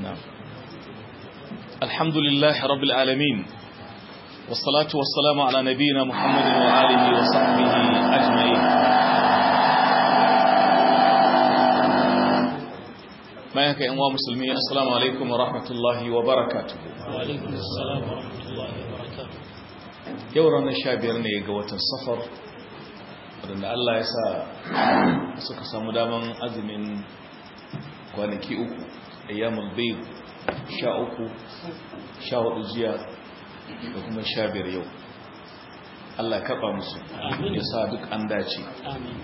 نعم الحمد لله رب العالمين والصلاة والسلام على نبينا محمد وآله وصحبه أجمعين ما يكا أنواع مسلمين السلام عليكم ورحمة الله وبركاته وعليكم السلام ورحمة الله وبركاته يورا نشابير نيقوة السفر wadanda Allah ya sa suka samu daman azumin kwanaki uku ayyamul bayt sha uku sha hudu jiya da kuma sha biyar yau Allah ya kaba musu ya sa duk an dace آمين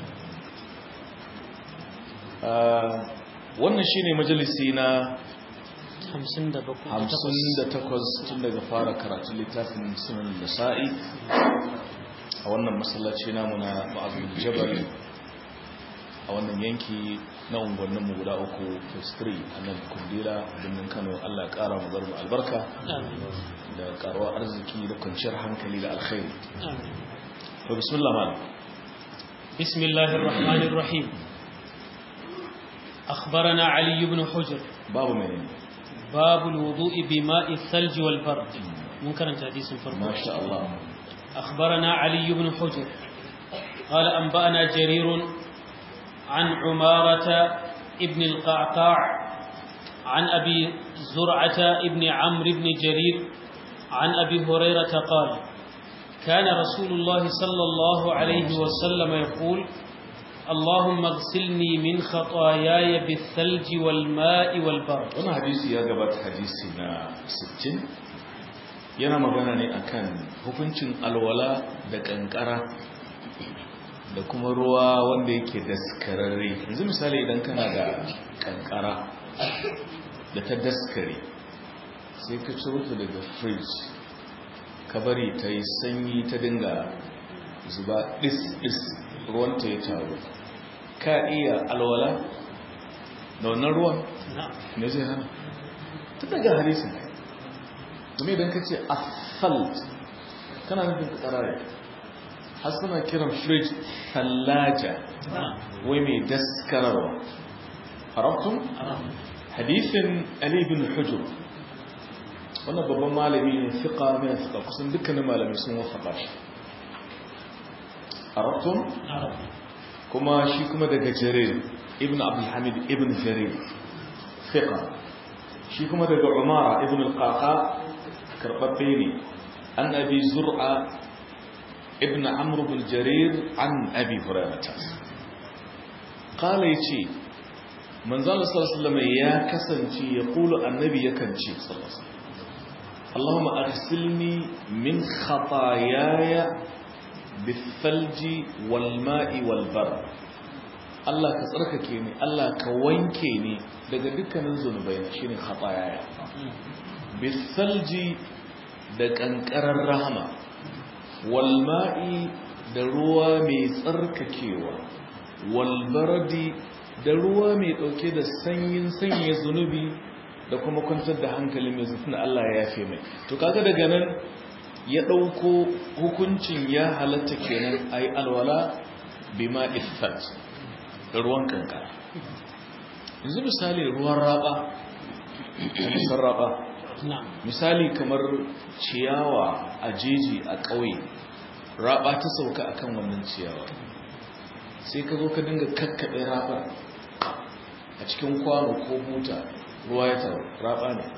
wannan shine majalisi na hamsin da bakwai hamsin da takwas tun daga fara karatun littafin sunan nasa'i a wannan masallaci namu na ma'azin jabal a wannan yanki na unguwanninmu guda uku festri a nan kundila birnin kano allah ya kara mu zarmu albarka آمين da karuwa arziki da kwanciyar hankali da alkhairi آمين to bismillah malam بسم الله الرحمن الرحيم أخبرنا علي بن حجر babu mai باب الوضوء بماء الثلج والبرد منكر حديث فرق masha Allah أخبرنا علي بن حجر قال أنبأنا جرير عن عمارة ابن القعقاع عن أبي زرعة ابن عمرو بن جرير عن أبي هريرة قال كان رسول الله صلى الله عليه وسلم يقول اللهم اغسلني من خطاياي بالثلج والماء والبرد wani hadisi ya gabata hadisi na 60 yana magana ne akan hukuncin alwala da kankara da kuma ruwa wanda yake daskararre yanzu misali idan kana da kankara da ta daskare sai ka ciro ta daga fridge ka bari ta yi sanyi ta dinga zuba dis-dis ruwanta ya taru ka iya alwala da wannan ruwan نعم me zai hana ta daga hadisin domin idan ka ce asfalt kana nufin karare har suna kiran fridge thallaja نعم wai mai daskararwa harafin hadisin ali bin hujur wannan babban malami ne fiƙa mai fiƙa kusan dukkanin malami sun wafaƙa shi harafin نعم kuma shi kuma daga jarir ibn abdulhamid ibn jarir fiqa shi kuma daga umara ibn al-qaqa karbabbe ne an abi zur'a ibn amr ibn jarir an abi hurairah qala yace manzo Allah sallallahu alaihi wasallam ya kasance ya kula annabi yakan ce sallallahu alaihi wasallam Allahumma arsilni min khataayaya bithalji wal ma'i wal bar Allah ka tsarkake ni Allah ka wanke ni daga dukkanin zunubai na shine khataya bithalji da kankarar rahama wal ma'i da ruwa mai tsarkakewa wal bardi da ruwa mai dauke da sanyin sanye zunubi da kuma kwantar da hankali mai zutun Allah ya yafe mai to kaga daga nan ya ɗauko hukuncin ya halatta kenan a yi alwala bima ifat da ruwan kankara yanzu misali ruwan raba a raba نعم misali kamar ciyawa a jeji a ƙauye raba ta sauka akan wannan ciyawa sai ka zo ka dinga kakkaɓe rabar a cikin kwano ko buta ruwa ya taru raba ne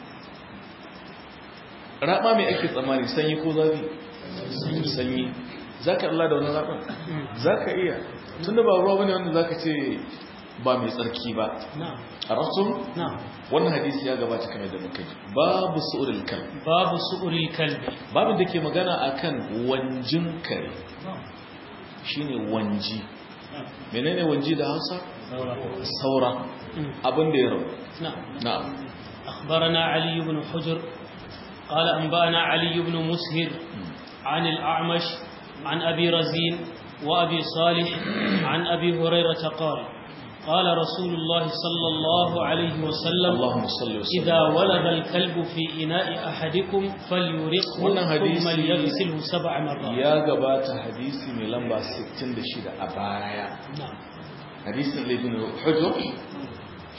raba mai ake tsammani sanyi ko zafi sanyi za ka Allah da wani raban za ka iya tun da ba ruwa bane wanda za ka ce ba mai tsarki ba نعم a rasun نعم wannan hadisi ya gabata kamar da muka ji babu su'uril kal باب سؤر الكلب babin da ke magana akan wanjin kare shine wanji menene wanji da Hausa saura abin da ya rabu نعم na'am أخبرنا علي بن حجر قال أنبأنا علي بن مسهر عن الأعمش عن أبي رزين وأبي صالح عن أبي هريرة قال قال رسول الله صلى الله عليه وسلم Allahumma salli wa sallim إذا ولد الكلب في إناء أحدكم فليرقه wannan ثم hadisi ليغسله سبع مرات ya gabata hadisi mai lamba 66 a baya نعم hadisin ibn hujr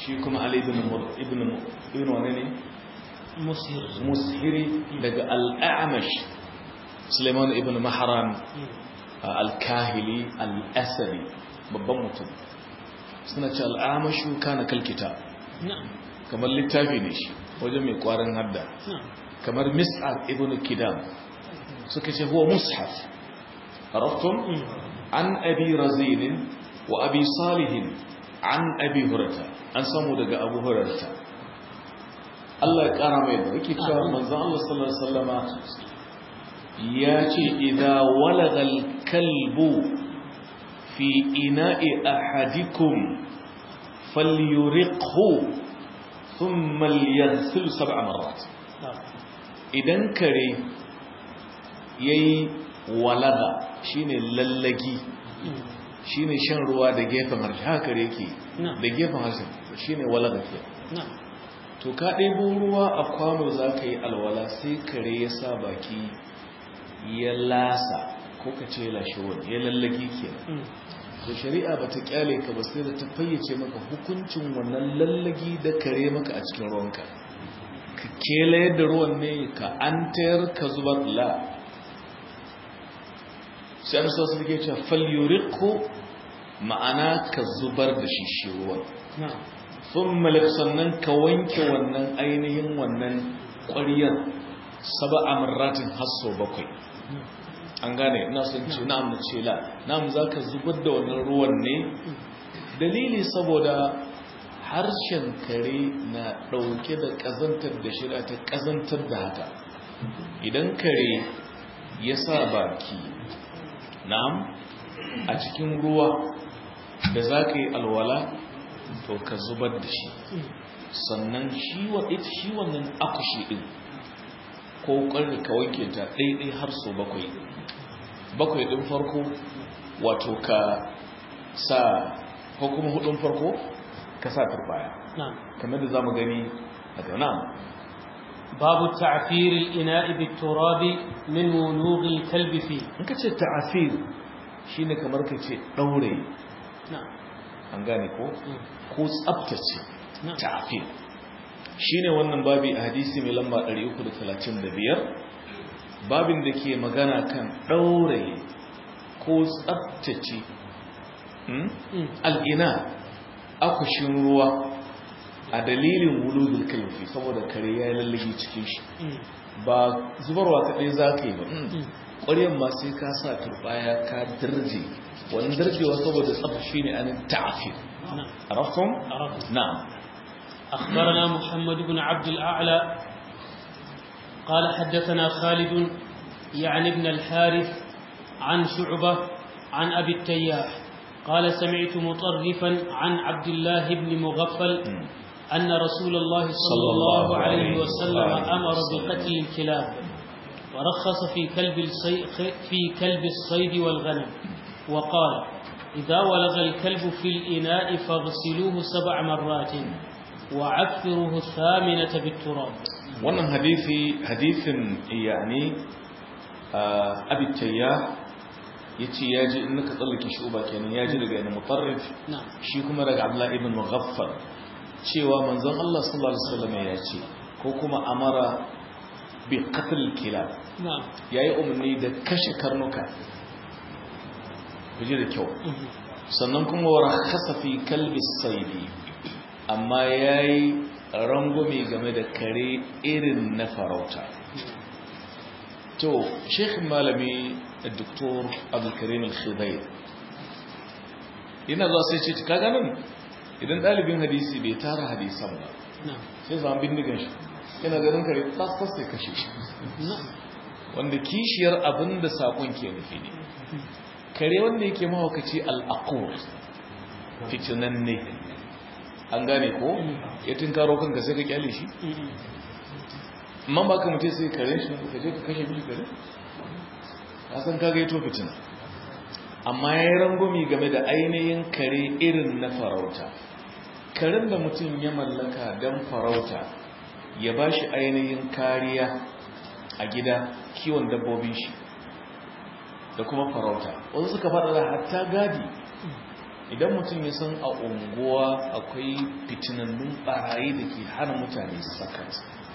shi kuma ali ibn ibn ibn wane ne مسهر mushiri daga al-a'mash suleiman ibn mahran al-kahili al-asadi babban mutum suna ce al-a'mashu kana kalkita نعم kamar littafi ne shi wajen mai kwarin hadda نعم kamar mis'ar ibn kidam suka ce huwa mushaf arabtum an abi razin wa abi salih an abi hurata an samu daga abu hurata Allah ya kara mai da yake cewa manzon Allah sallallahu alaihi wasallama ya ce idza walagha al-kalbu fi ina'i ahadikum falyuriqhu thumma liyaghsil sab'a marrat نعم idan kare yayi walaga shine lallagi shine shan ruwa da gefen harshe haka kare yake Na'am. da gefen harshe shine walaga ke نعم to ka ɗebo ruwa a kwano za ka yi alwala sai kare ya sa baki ya lasa ko ka ce lashe wani ya lallagi ke to shari'a ba ta kyale ka ba sai da ta fayyace maka hukuncin wannan lallagi da kare maka a cikin ruwanka ka kela yadda ruwan ne ka an tayar ka zubar la sai an sa su ke cewa falyuriku ma'ana ka zubar da shi shi ruwan نعم sun malik sannan ka wanke wannan ainihin wannan ƙwariyar saba a marratin hasso bakwai an gane ina sun ce na'am na ce la na'am za ka zubar da wannan ruwan ne dalili saboda harshen kare na ɗauke da ƙazantar da shirya ta ƙazantar da haka idan kare ya sa baki na'am a cikin ruwa da za ka yi alwala to ka zubar da shi sannan shi wa ita shi wannan akushi din ko ƙarfi ka wanke ta ɗaiɗai har so bakwai bakwai ɗin farko wato ka sa ko kuma hudun farko ka sa turbaya نعم kamar da za mu gani a gauna باب تعفير الإناء بالتراب من ولوغ الكلب فيه in ka ce ta'afir shine kamar ka ce ɗaure نعم an gane ko ko tsabtace نعم ta'afir shine wannan babi a hadisi mai lamba 335 babin da ke magana kan ɗaure ko tsabtace hmm? مم. al'ina akushin ruwa a dalilin wuludul kalfi saboda kare ya yi lallagi cikin shi مم. ba zubarwa kaɗai za ka yi ba mm. مم. ƙwaryan ma sai ka sa turbaya ka dirje wani dirjewa saboda tsabta shi ne anin ta'afir نعم arafton? عرفت na'am أخبرنا محمد بن عبد الأعلى قال حدثنا خالد يعني ابن الحارث عن شعبة عن أبي التياح قال سمعت مطرفا عن عبد الله بن مغفل Mm. أن رسول الله صلى الله عليه وسلم أمر بقتل الكلاب ورخص في كلب الصيد في كلب الصيد والغنم وقال إذا ولغ الكلب في الإناء فاغسلوه سبع مرات وعفروه الثامنة بالتراب wannan hadisi hadisin yani abi tayya yace yaji in ka tsallake shi uba kenan yaji daga yana mutarrif نعم shi kuma daga Abdullah ibn Mughaffal cewa manzon Allah sallallahu alaihi wasallam ya ce ko kuma amara bi qatl kilab نعم yayi umarni da kashe karnuka kuje da kyau مهم. sannan kuma wa rakhasa fi kalbi saidi amma yayi rangume game da kare irin na farauta to sheikh malami dr abdulkarim al-khidayr yana zuwa sai ce kaga nan idan dalibin hadisi bai tara hadisan ba نعم sai zama bindigan shi yana ganin kare tas sai kashe shi نعم wanda kishiyar abin da sakon ke nufi ne kare wanda yake mahaukaci al'aqur fitinan ne an gane ko ya tunkaro kanka sai ka kyale shi مهم. man ba ka mutu sai kare shi ka je ka kashe mishi kare ka san kaga yato fitina amma ya yi rangwami game da ainihin kare irin na farauta karen da mutum ya mallaka don farauta ya ba shi ainihin kariya a gida kiwon dabbobin shi da kuma farauta wasu suka faɗa da hatta gadi idan mutum ya san a unguwa akwai fitinannun barayi da ke hana mutane sakat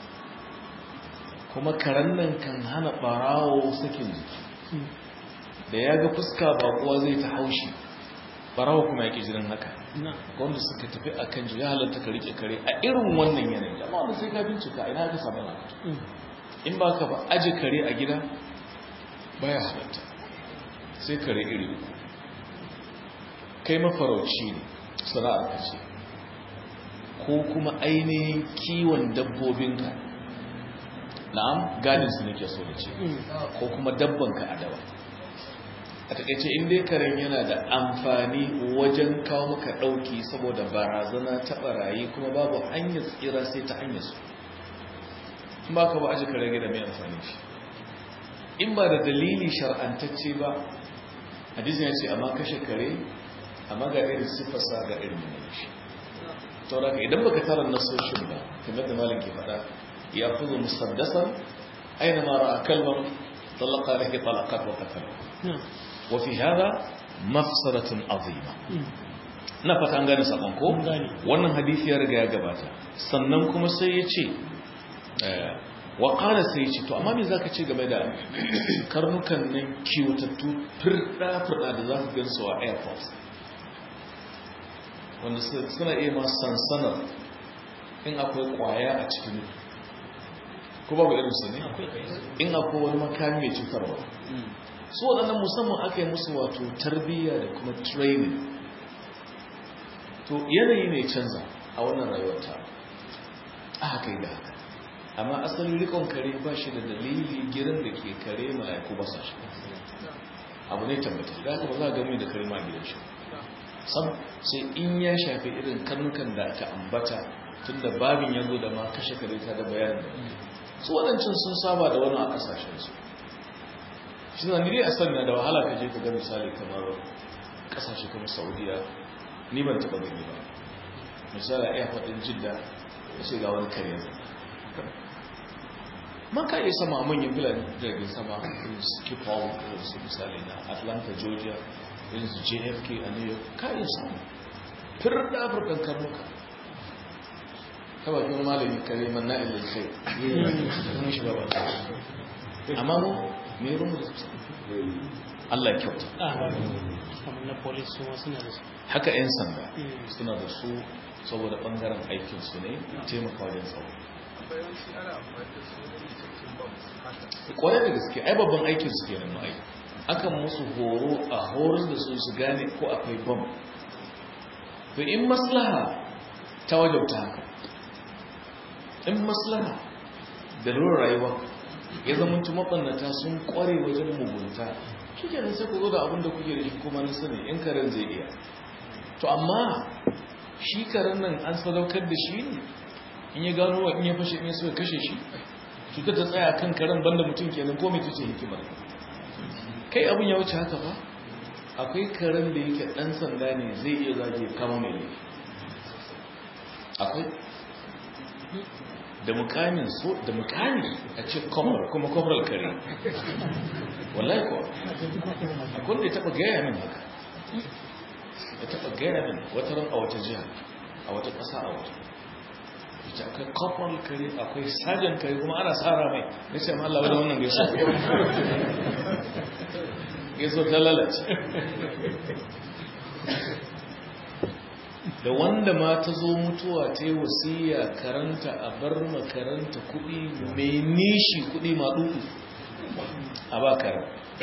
kuma karen nan kan hana barawo sakin jiki da ya ga fuska bakuwa zai ta haushi barawo kuma ya ke jiran haka wanda suka tafi a kan ya halatta ka rike kare a irin wannan yanayi amma wanda sai ka bincika ina ka samu lafiya in ba ka ba aji kare a gida baya halatta sai kare iri uku kai mafarauci ne sana'ar ka ce ko kuma ainihin kiwon dabbobinka na'am gadin su nake so da ce ko kuma dabbanka a dawa a takaice in dai karen yana da amfani wajen kawo maka dauki saboda barazana ta barayi kuma babu hanyar tsira sai ta hanyar su in ba ka ba aji kare gida mai amfani shi in ba da dalili shar'antacce ba hadisi ya ce amma kashe kare amma ga irin siffarsa ga irin yanayin shi tauraka idan baka tara nasoshin ba kamar da malin ke faɗa ya fuzo musaddasan aina mara a kalmar talaka alaihi talakat wa qatala wa fi hada mafsadatun azima na fata an gane sakon ko wannan hadisi ya riga ya gabata sannan kuma sai ya ce wa qala sai ya ce to amma me zaka ce game da karnukan nan kiwatattu firda firda da zaka gansu a airport wanda suna iya ma sansanar in akwai kwaya a cikin ko babu irinsu ne in akwai wani makami mai cutarwa su waɗannan musamman aka yi musu wato tarbiyya da kuma training to yanayi ne canza a wannan rayuwar ta a haka yi da haka amma asalin rikon kare ba shi da dalili girin da ke kare mala'iku ba sa shi abu ne tabbatar da haka ba za a gami da kare ma gidan shi sam sai in ya shafi irin karnukan da aka ambata tun da babin ya zo da ma kashe kare ta da bayanin da su waɗancan sun saba da wani a ƙasashensu shi na nire a sanya da wahala ka je ka ga misali kamar ƙasashe kamar saudiya ni ban taɓa gani ba misali a faɗin jidda ya ce ga wani kare man ka iya sama manyan filan jirgin sama irin su kipol irin su misali na atlanta georgia irin su jfk a new york ka iya samu firar da afirkan karnuka ta bakin malami kare man na'il da sai kuma shi ba ba amma mu me rumu da su Allah ya kyauta na police su suna da su haka 'yan sanda suna da su saboda bangaren aikinsu ne taimaka wajen tsaro kwarai da gaske ai babban aikin su kenan ma aiki akan musu horo a horar da su su gane ko akwai bom to in maslaha ta wajabta haka in maslaha da lura rayuwa ya zama tu mabannata sun kware wajen mugunta shi kenan sai ku zo da abin da kuke da shi kuma na sani in karen zai iya to amma shi karen nan an sadaukar da shi ne in ya gano wa in ya fashe in ya suka kashe shi cutar ta tsaya kan karen banda mutum kenan ko mai tuce hikimar kai abin ya wuce haka ba akwai karen da yake dan sanda ne zai iya zage kama mai laifi akwai da mukamin so da mukami a ce kwamar kuma kwamar kare wallahi kuwa akwai da ya taba gaya min haka ya taba gaya min wata ran a wata jiha a wata ƙasa a wata ita akwai corporal kare akwai sajan kare kuma ana tsara mai ya ce Allah wadda wannan gaiso gaiso ta lalace da wanda ma ta zo mutuwa ta yi wasiya karanta a bar makaranta kuɗi mai nishi kuɗi ma ɗuɗu a ba karan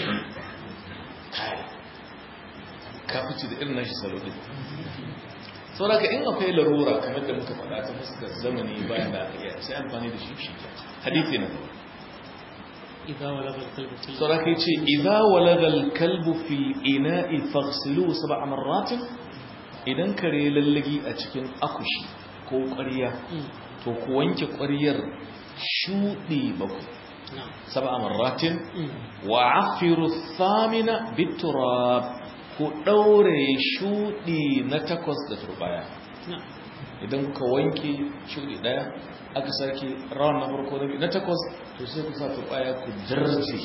kafici da irin nashi salo ɗin sauraka in akwai larura kamar da muka faɗa ta fuskar zamani bayan da aka iya sai amfani da shi shi hadithi na sauraka ya ce idha walagal kalbu fil ina'i faghsilu sab'a marratin idan kare lallagi a cikin akushi ko ƙwarya to ku wanke ƙwaryar shuɗi bakwai sab'a marratin wa afiru thamina biturab ku ɗaure shuɗi na takwas da turbaya idan kuka wanke shuɗi ɗaya aka sake rawan na farko na na takwas to sai ku sa turbaya ku darje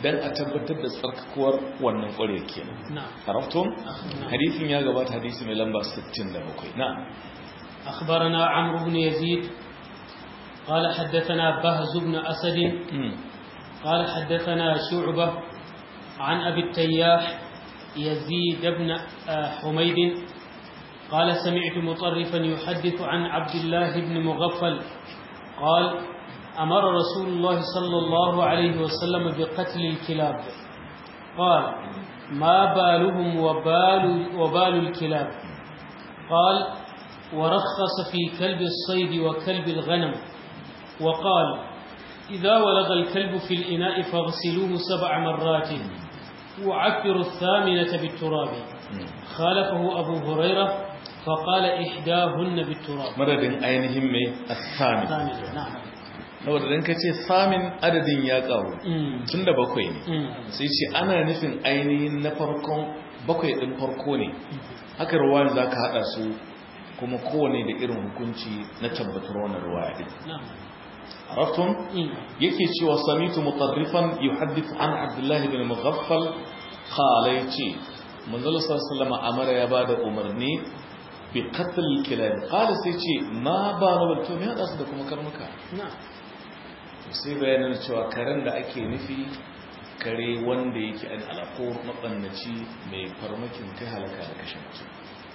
dan a tabbatar da tsarkakuwar wannan ƙwarya kenan نعم عرفتم نعم. hadisin ya gabata hadisi mai lamba 67 na'am أخبرنا عمرو بن يزيد قال حدثنا بهز بن أسد Mm. قال حدثنا شعبة عن أبي التياح يزيد بن آه، حميد قال سمعت مطرفا يحدث عن عبد الله بن مغفل قال أمر رسول الله صلى الله عليه وسلم بقتل الكلاب قال ما بالهم وبال, وبال الكلاب قال ورخص في كلب الصيد وكلب الغنم وقال إذا ولغ الكلب في الإناء فاغسلوه سبع مرات وعفروا الثامنة بالتراب Mm. خالفه أبو هريرة فقال إحداهن بالتراب madadin ainihin mai asamin ثامنة نعم saboda dan kace samin adadin ya kawo أمم. tunda bakwai ne أمم. sai ce ana nufin ainihin na farkon bakwai din farko ne haka ruwan zaka hada su kuma kowane da irin hukunci na tabbatar wannan ruwaya din نعم araftum أمم. yake cewa samitu mutarrifan yuhaddithu an abdullah ibn mughaffal qala yace manzon sallallahu alaihi amara ya bada umarni bi qatl kilab qala sai ce ma ba na to me hada su da kuma karnuka نعم sai bayanin cewa karen da ake nufi kare wanda yake an alako mabannaci mai farmakin kai halaka da kashe mutum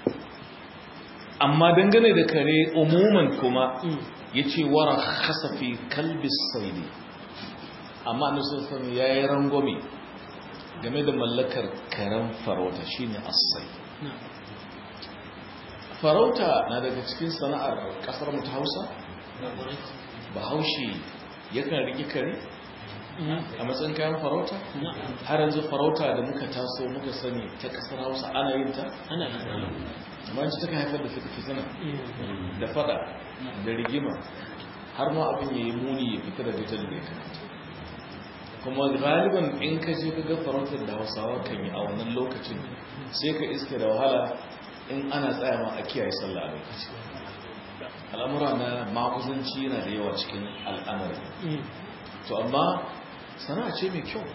amma dangane da kare umuman kuma أمم. ya ce wara hasafi kalbis saidi amma na sun ya yi rangwame game da mallakar karen farauta shine asai نعم farauta na daga cikin sana'ar kasar mu ta hausa bahaushe yakan riƙi kare أمم. a matsayin kayan farauta نعم har yanzu farauta da muka taso muka sani ta kasar hausa ana yin ta أنا amma yanzu ta haifar da fitina أمم. da fada da rigima har ma abin ya yi muni ya fita daga jan da ya kamata kuma galiban in ka je ka ga farautar da hausawa kan yi a wannan lokacin sai ka iske da wahala in ana tsaya ma a kiyaye sallah a lokaci al'amura na makuzanci yana da yawa cikin al'amari أمم. to amma sana'a ce mai kyau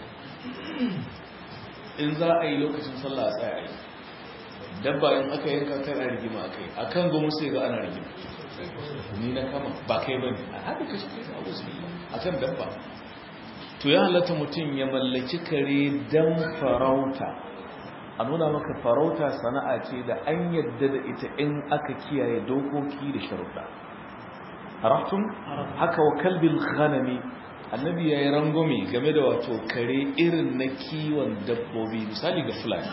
in za a yi lokacin sallah a tsaya a yi dabba in aka yanka kan a rigima a kai a kan gomu sai ga ana rigima ni na kama ba kai ba ne a haɗu ka shi kai a wasu a kan dabba to ya halatta mutum ya mallaki kare don farauta a nuna maka farauta sana'a ce da an yadda da ita in aka kiyaye dokoki da sharuɗa haraftun haka wa kalbin ghanami annabi ya yi rangwame game da wato kare irin na kiwon dabbobi misali ga fulani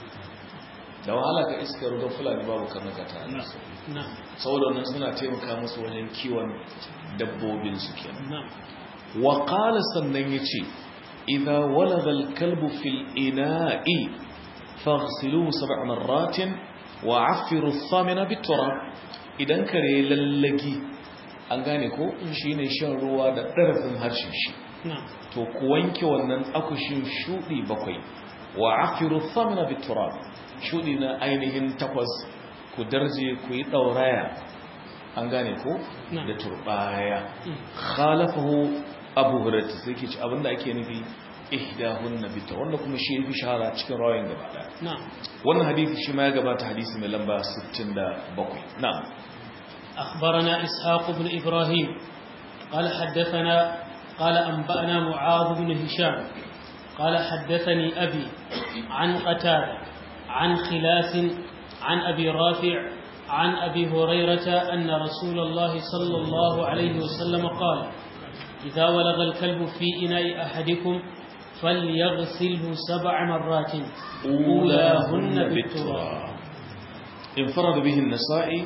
da wahala ka iskar don fulani babu karnuka ta nasu نعم saboda wannan suna taimaka musu wajen kiwon dabbobin su kenan نعم wa qala sannan yace idza walagha al-kalbu fil ina'i faghsiluhu sab'a marratin wa 'affiru ath-thamina bit-turab idan kare lallagi an gane ko shine shan ruwa da darafin harshen shi نعم to ku wanke wannan akushin shudi bakwai wa 'affiru ath-thamina bit-turab shudi na ainihin takwas ku darje ku yi dauraya an gane ko Na'am. da turbaya أمم. khalafahu abu hurairah sai ke ci abinda ake nufi ihdahunna bita wanda kuma shi yafi shahara cikin rawayin gaba daya نعم wannan hadisi shi ma ya gabata hadisi mai lamba 67 na'am أخبرنا إسحاق بن إبراهيم قال حدثنا قال أنبأنا معاذ بن هشام قال حدثني أبي عن قتادة عن خلاف عن أبي رافع عن أبي هريرة أن رسول الله صلى الله عليه وسلم قال إذا ولغ الكلب في إناء أحدكم فليغسله سبع مرات أولاهن بالتراب انفرد به النسائي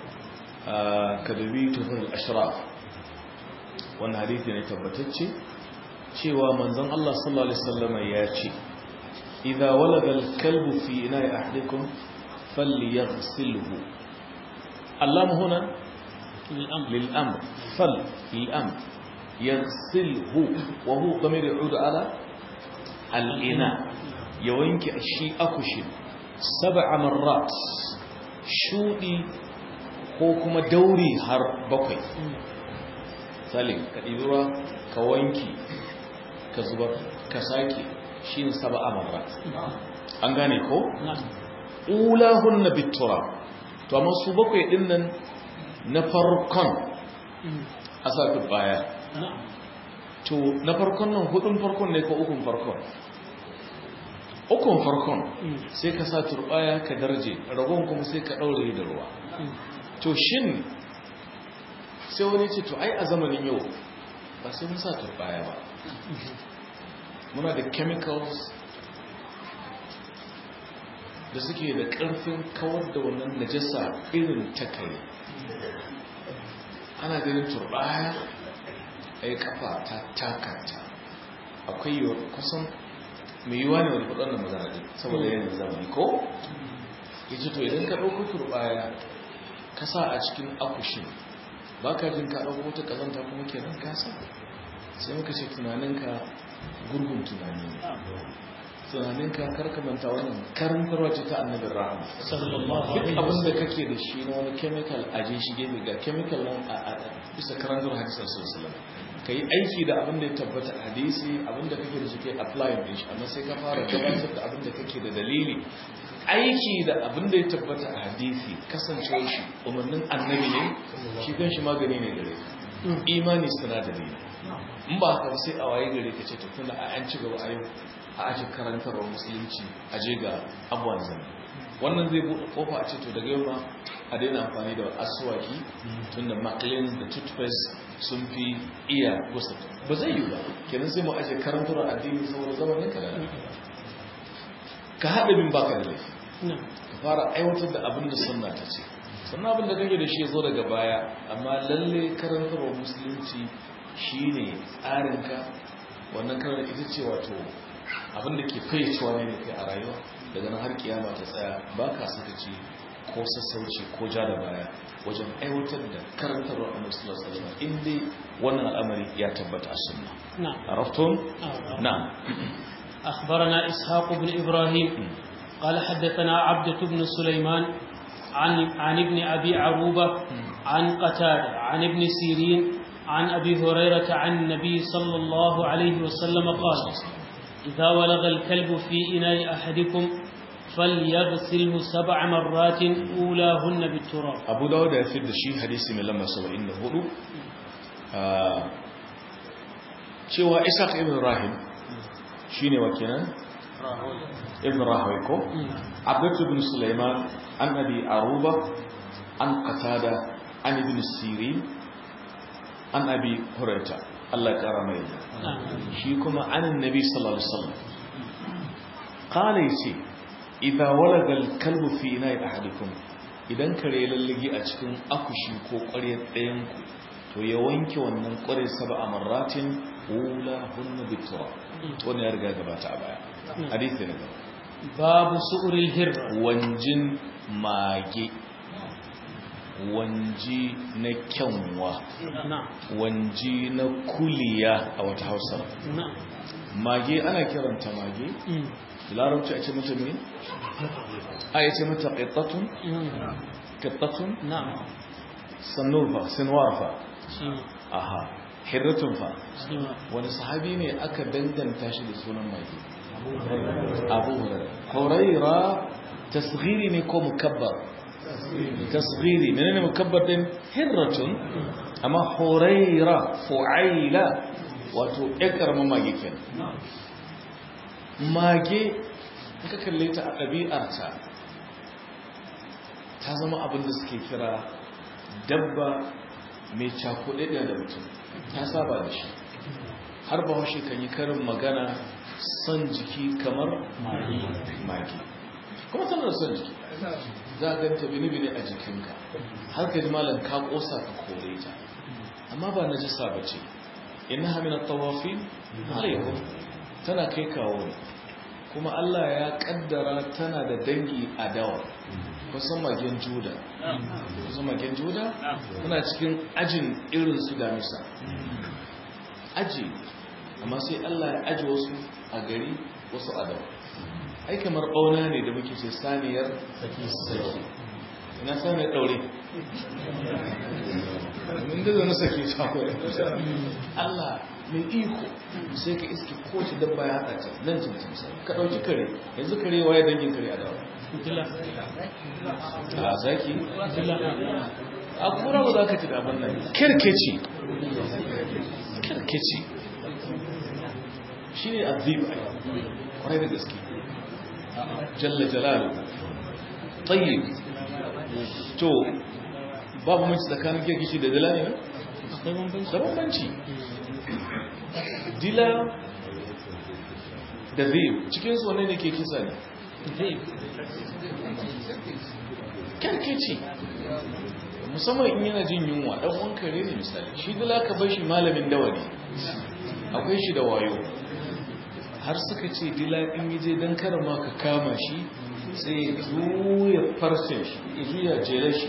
آه كدبي تفر الأشراف wannan hadisi ne tabbatacce cewa manzon Allah sallallahu alaihi wasallam ya ce idza walaga al-kalbu fi ina'i ahadikum falyaghsilhu Allah huna للأمر للأمر فل للأمر يغسله وهو ضمير يعود على الإناء يوينك الشيء أكشي سبع مرات شودي ko kuma dauri har bakwai salim ka ɗibira ka wanki ka zubar ka sake shi ne saba amarrat an gane ko? ulahun na bitura to amma su bakwai din nan na farkon a sa baya to na farkon nan hudun farkon ne ko ukun farkon ukun farkon sai ka sa turbaya ka darje ragon kuma sai ka daure da ruwa to shin sai wani ce to ai a zamanin yau ba sai mun sa turbaya ba muna da chemicals da suke da ƙarfin kawar da wannan najasa irin takare ana ganin turbaya a yi kafa ta takata akwai yiwuwar kusan mai yiwuwa ne wani kudin da magana ɗin saboda yanayin zamani ko ya ce to idan ka ɗauko turbaya ka sa a cikin akushin ba ka jin ka ɗauko ta ƙazanta kuma kenan kasa sai muka ce tunaninka gurgun tunani ne tunaninka karkamanta wannan karantarwa ce ta annabin rahama duk abin da kake da shi na wani chemical a je shi gefe ga chemical nan a bisa karantar hadisar sosai ka yi aiki da abin da ya tabbata hadisi abin da kake da shi kai apply din shi amma sai ka fara gabatar da abin da kake da dalili aiki da abin da ya tabbata a hadisi kasancewar shi umarnin annabi ne shi kan shi magani ne gare imani sinadari ne in ba haka sai a waye gare ka ce tafina a an ci gaba a yau a ake karantarwa musulunci a je ga abuwan zane wannan zai buɗe kofa a ce to daga yau ma a daina amfani da asuwaki tun da maclean da toothpaste sun fi iya gusa ba zai yi ba kenan sai mu aje karantarwa addini saboda zamanin ka da ka haɗa bin baka da laifi ka fara aiwatar da abin da sunna ta ce sannan abin da kake da shi ya zo daga baya amma lalle karantarwa musulunci shine tsarinka wannan karar ita ce wato abin da ke fayyacewa ne da kai a rayuwa daga nan har kiyama ta tsaya ba ka sakaci ko sassauci ko ja da baya wajen aiwatar da karantarwa a musulun salama inda wannan al'amari ya tabbata a sunna عرفتم نعم أخبرنا إسحاق بن إبراهيم قال حدثنا عبدة بن سليمان عن, عن ابن أبي عروبة عن قتادة عن ابن سيرين عن أبي هريرة عن النبي صلى الله عليه وسلم قال إذا ولغ الكلب في إناء أحدكم فليغسله سبع مرات أولاهن بالتراب أبو داود يفيد الشيء حديثي من لما سوى إنه هدو cewa Isaac ibn Rahim shine wa kenan ibn Rahawai ko Abdul ibn Sulaiman an Abi Aruba an Qatada an ibn Sirin an Abi Hurairah Allah ya kara mai shi kuma an Nabi sallallahu alaihi wasallam qala yace idza walaga al-kalbu fi ina'i ahadikum idan kare lalligi a cikin akushi ko ƙwaryar ɗayan ku to ya wanke wannan ƙwaryar saba a marratin wula hunna bitura wani ya riga gabata a baya hadithi na gaba babu su'uril hirra wanjin mage wanji na kyanwa wanji na kuliya a wata hausar mage ana kiranta mage larabci a ce mata mai a ya ce mata ƙittatun ƙittatun sannufa sinwarfa aha hirratun fa wani sahabi ne aka danganta shi da sunan mage abu hurara huraira tasghiri ne ko mukabbar tasghiri menene mukabbar din hirratun amma huraira fu'aila wato ƙarƙar mage kenan mage ka kalle ta a ɗabi'arta ta zama abin da suke kira dabba mai cakuɗe da mutum ta saba da shi har ba washe kan yi karin magana son jiki kamar mage kuma tana da son jiki za a ganta bini-bini a jikinka har ka ji malam ka ƙosa ka kore ta amma ba na jisa ba ce ina hamina tawafi alaikun tana kai kawo ne kuma Allah ya kaddara tana da dangi a dawa kusan magen juda kusan magen juda tana cikin ajin irin su damisa aji amma sai Allah ya aji wasu a gari wasu a dawa ai kamar ɓauna ne da muke ce saniyar saki ina saniyar ɗaure min da zana sake shakwai Allah mai iko sai ka iske kowace dabba ya haɗa ta nan cin cin ka ɗauki kare yanzu kare waye dangin kare a dawa a zaki a kura ba za ka ci daban nan kirkeci kirkeci shi ne azib kwarai da gaske jalla jalalu tayyib to babu mace tsakanin kirkici da dila ne da bambanci dila da zib cikinsu wane ne ke kisa ne kirkici musamman in yana jin yunwa dan wankare ne misali shi dila ka bar shi malamin dawa ne akwai shi da wayo har suka ce dila in yi je don karama ka kama shi sai zuya farcen shi ya zuya jere shi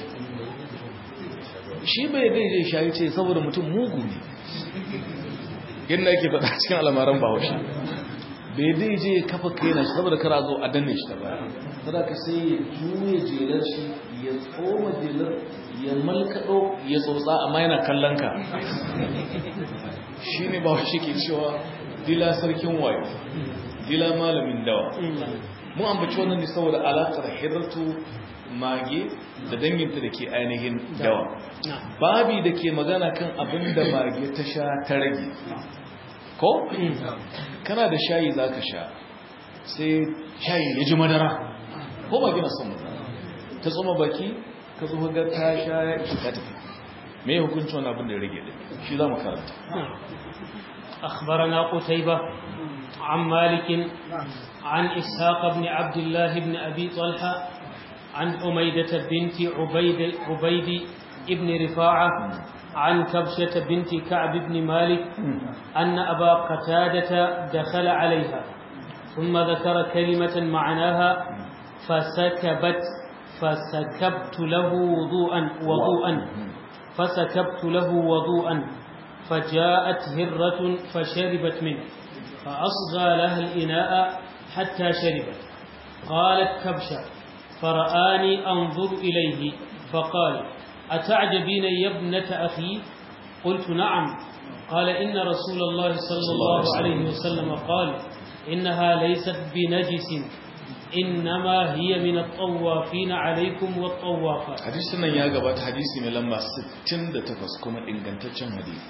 shi bai dai zai shayi ce saboda mutum mugu ne yadda ake faɗa cikin alamaran bahaushe bai dai je kafa kaina shi saboda kara zo a danne shi ta baya saboda ka sai ya juya jelar shi ya tsoma jelar ya malkaɗo ya tsotsa amma yana kallon ka shi ne bahaushe ke cewa dila sarkin wayo dila malamin dawa mu ambaci wannan ne saboda alaƙar hirartu mage da danginta da ke ainihin dawa babi da ke magana kan abin da mage ta sha ta rage ko? kana da shayi za ka sha sai shayi ya ji madara ko mage na son madara ta tsoma baki ka zuwa ga ta sha ya ishi ta tafi me hukuncin wani abin da ya rage ɗin shi za mu karanta أخبرنا قتيبة عن مالك عن إسحاق بن عبد الله بن أبي طلحة عن حميدة بنت عبيد, عبيد ابن رفاعة عن كبشة بنت كعب بن مالك أن أبا قتادة دخل عليها ثم ذكر كلمة معناها فسكبت فسكبت له وضوءا وضوءا فسكبت له وضوءا فجاءت هرة فشربت منه فأصغى لها الإناء حتى شربت قالت كبشة فرآني أنظر إليه فقال أتعجبين يا ابنة أخي قلت نعم قال إن رسول الله صلى الله عليه وسلم قال إنها ليست بنجس إنما هي من الطوافين عليكم والطوافات hadisin nan ya gabata hadisi mai lamba 68 kuma ingantaccen hadisi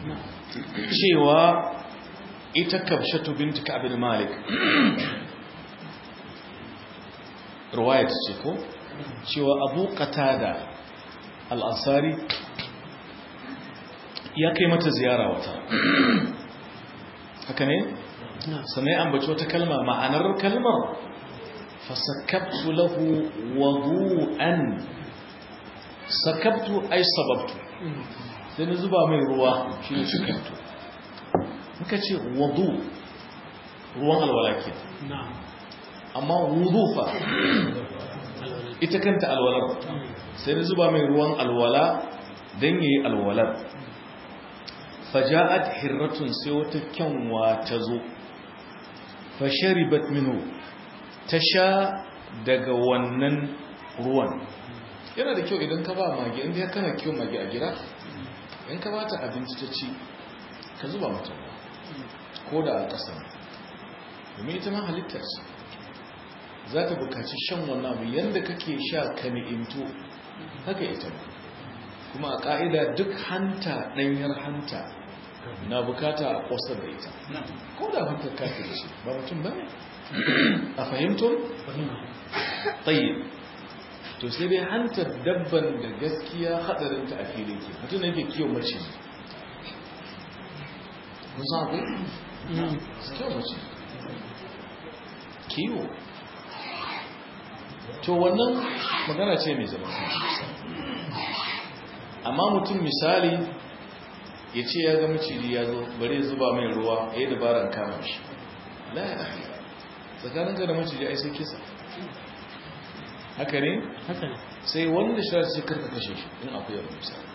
cewa ita kabshatu binti ka'ab bin malik riwayat ce ko cewa abu qatada al-ansari ya kai mata ziyara wata haka ne sannan ya ambaci wata kalma ma'anar kalmar fasakabtu lahu wadu'an sakabtu ay sababtu sai na zuba mai ruwa shi ne sakabtu muka ce wadu ruwan alwala ke amma wudu fa ita kanta alwalar sai na zuba mai ruwan alwala don yayi alwalar faja'at hirratun sai wata kyanwa ta zo fasharibat minhu ta sha daga wannan ruwan yana da kyau idan ka ba mage inda ya kana kyau mage a gida in ka bata abinci ta ci ka zuba mata ko da a ƙasa domin ita ma halittar ce za ta bukaci shan wannan abu yadda kake sha ka ni'imto haka ita ba kuma a ƙa'ida duk hanta ɗanyar hanta na bukata a ƙosar da ita ko da hantar kafin ce ba mutum ba ne a fahimtun? tsaye to sai dai hantar dabban da gaskiya haɗarinta a filin ke mutum da yake kiyo mace kun san akwai? kiyo mace kiyo to wannan magana ce mai zama amma mutum misali ya ce ya ga maciji ya zo bari zuba mai ruwa ya yi dabaran kama shi la ya ahi tsakaninka da maciji ai sai kisa haka ne? haka ne sai wanda shirar sai karka kashe shi in akwai yawon misali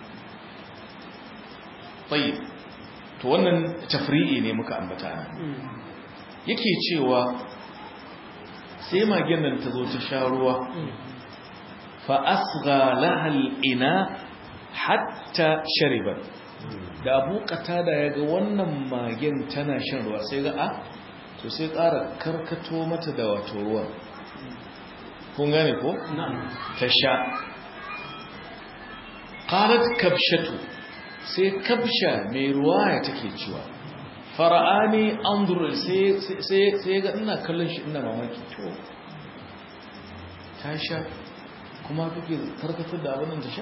tsaye to wannan tafri'i ne muka ambata nan yake cewa sai magen nan ta zo ta sha ruwa fa asgha lahal ina hatta sharibat da abu da ya ga wannan magen tana shan ruwa sai ga a to sai ƙara karkato mata da wato ruwan kun gane ko? ta sha ƙarat kabshatu sai kabsha mai ruwa ya take cewa fara'ani an sai ga ina kallon shi ina mamaki to ta sha kuma kake karkatar da abin ta sha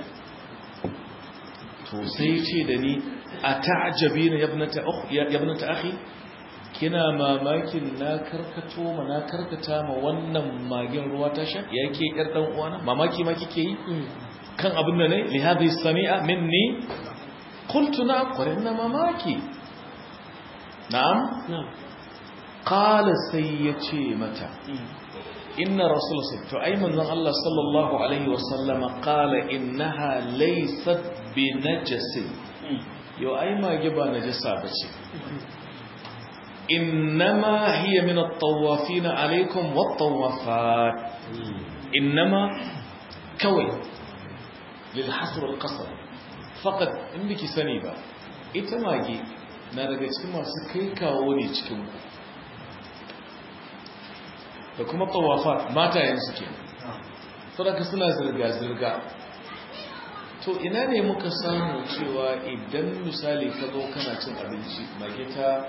to sai ce da ni a ta'ajabi na yabnata akhi kina mamakin na karkato ma na karkata ma wannan magin ruwa ta sha yake yar dan uwana mamaki ma kike yi kan abin da ne li hadhihi sami'a minni qultu na qarinna mamaki na'am qala sai yace mata inna rasul to ai manzon Allah sallallahu alaihi wasallama qala innaha laysat bi najasin yo ai mage ba najasa bace innama hiya min at-tawafin alaikum wat-tawafat innama kawai lil hasr al-qasr faqat in biki sani ba ita mage na daga cikin masu kai kawo ne cikin ku da kuma tawafat matayen suke saboda suna zirga-zirga to ina ne muka samu cewa idan misali ka zo kana cin abinci mage ta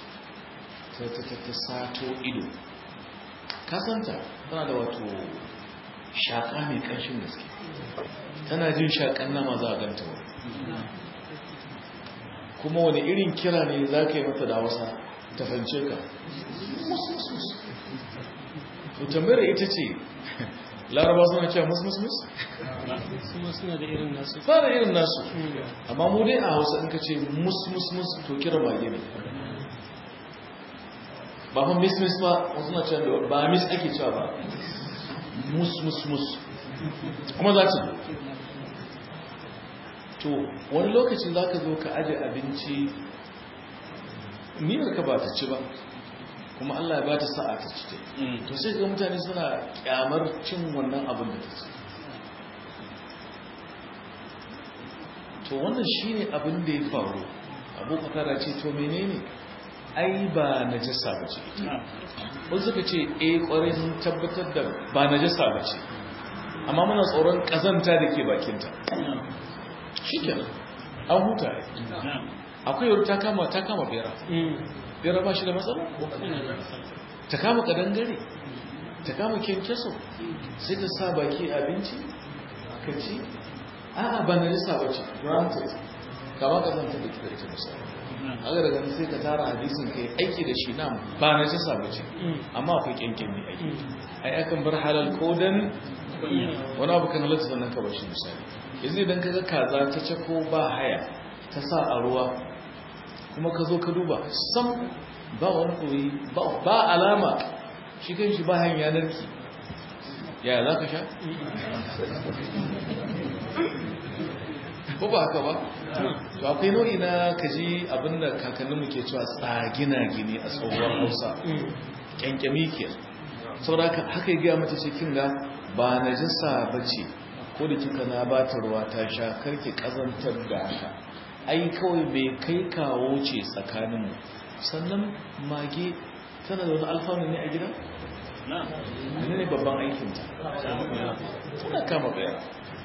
ta sato ido kasanta tana da wato shaƙa mai ƙanshin gaske tana jin shaƙan nama za a ganta wani kuma wani irin kira ne za ka yi mata da wasa ta fance ka to tambayar ita ce laraba suna cewa mus-mus-mus? kuma suna da irin nasu fara irin nasu amma mu dai a hausa in ka ce mus-mus-mus to kira mage ne ba fa mis-mis ba wasu na cewa ba mis ake cewa ba mus-mus-mus kuma za ta to wani lokacin za ka zo ka aje abinci niyar ka ba ta ci ba kuma Allah ya ba ta sa'a ta ci to sai ga mutane suna kyamar cin wannan abin da ta ci to wannan shine abin da ya faru abu kakara ce to menene ai ba najasa ba ce wani suka ce eh kwarai sun tabbatar da ba najasa ba ce amma muna tsoron kazanta da ke bakinta shi kenan an huta akwai yau ta kama ta kama bera bera ba shi da matsala ta kama kadangare ta kama kyankyaso sai ta sa baki abinci ka ci a'a ba na nisa ba ce granted kama ka zanta da kika ita misali haka daga nan sai ka tara hadisin ka yi aiki da shi nan ba na nisa ba ce amma akwai kyankyan ne aiki ai akan bar halal ko dan wani abu kan halatta sannan ka bar shi misali yanzu idan ka ga kaza ta cako ba haya ta sa a ruwa kuma ka zo ka duba sam ba wani koyi ba alama shi kan shi ba hanyar narki yaya za ka sha? ko ba haka ba? to akwai nau'i na kaji abinda kakanninmu ke cewa tsagina gini a tsohuwar hausa kyankyami ke sauraka haka yi gaya mata cikin ga ba na jinsa ba ce ko da kika na ba ta ruwa ta sha karki kazantar da haka ai kawai bai kai kawo ce tsakaninmu sannan mage tana da wani alfanu ne a gida? ne ne babban aikinta tana kama bayar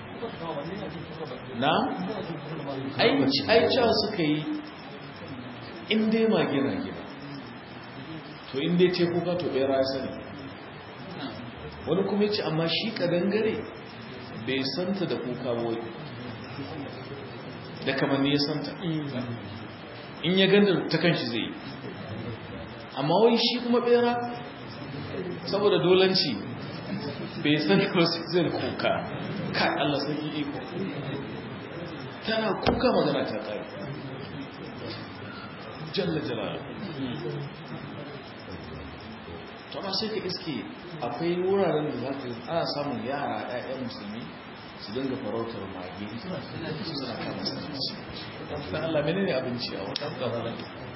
na? ai cewa suka yi inda mage na gida to inda ce kuka to bera ya sani wani kuma ce amma shi kadangare bai santa da kuka wai da kamanni ya santa in ya ganda ta kanshi zai amma wai shi kuma bera saboda dolanci bai san wasu zai kuka kai Allah sarki iko tana kuka magana ta kai jalla jalala to amma sai ka iske akwai wuraren da za ka yi ana samun yara 'ya'yan musulmi su dinga farautar mage suna kama sanarci ta Allah mene ne abinci a wata ƙararra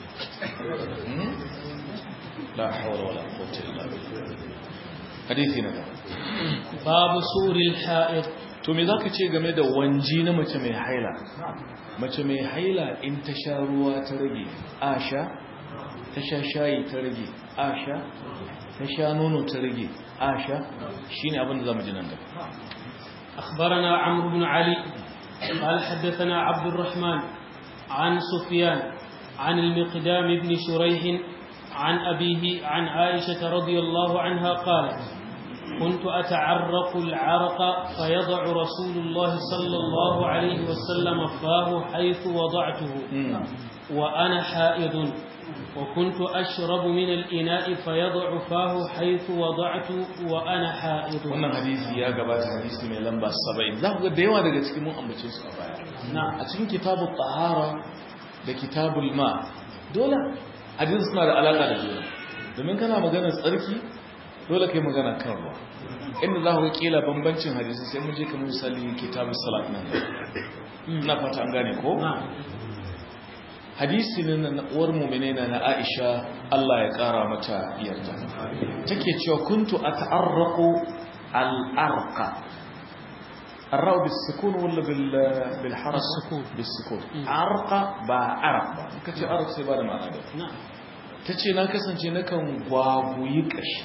la hawla wala quwwata illa billah hadithi na babu suril ha'id to me zaka ce game da wanji na mace mai haila mace mai haila in ta sha ruwa ta rage asha ta sha shayi ta rage asha ta sha nono ta rage asha shine abin da zamu ji nan gaba أخبرنا عمرو بن علي قال حدثنا عبد الرحمن عن سفيان عن المقدام بن شريح عن أبيه عن عائشة رضي الله عنها قالت كنت أتعرق العرق فيضع رسول الله صلى الله عليه وسلم فاه حيث وضعته وأنا حائض وكنت أشرب من الإناء فيضع فاه حيث وضعت وأنا حائض wannan hadisi ya gabata hadisi mai lamba 70 za ku ga da yawa daga cikin mun ambace su a baya نعم a cikin kitabul tahara da kitabul ma dole hadisi suna da alaka da juna domin kana magana tsarki dole kai magana kan ruwa inda za ku ga kila bambancin hadisi sai mun je kamar misali kitabul salat nan ina fata an gane ko نعم hadisi ne na uwar mu'mine na na Aisha Allah ya kara mata yarda take cewa kuntu ata'arraqu al-arqa الراء بالسكون ولا بال بالحرف بالسكون. بالسكون مم. عرق با عرق ba kace arq sai ba da ma'ana da نعم tace na kasance nakan gwaguyi kashi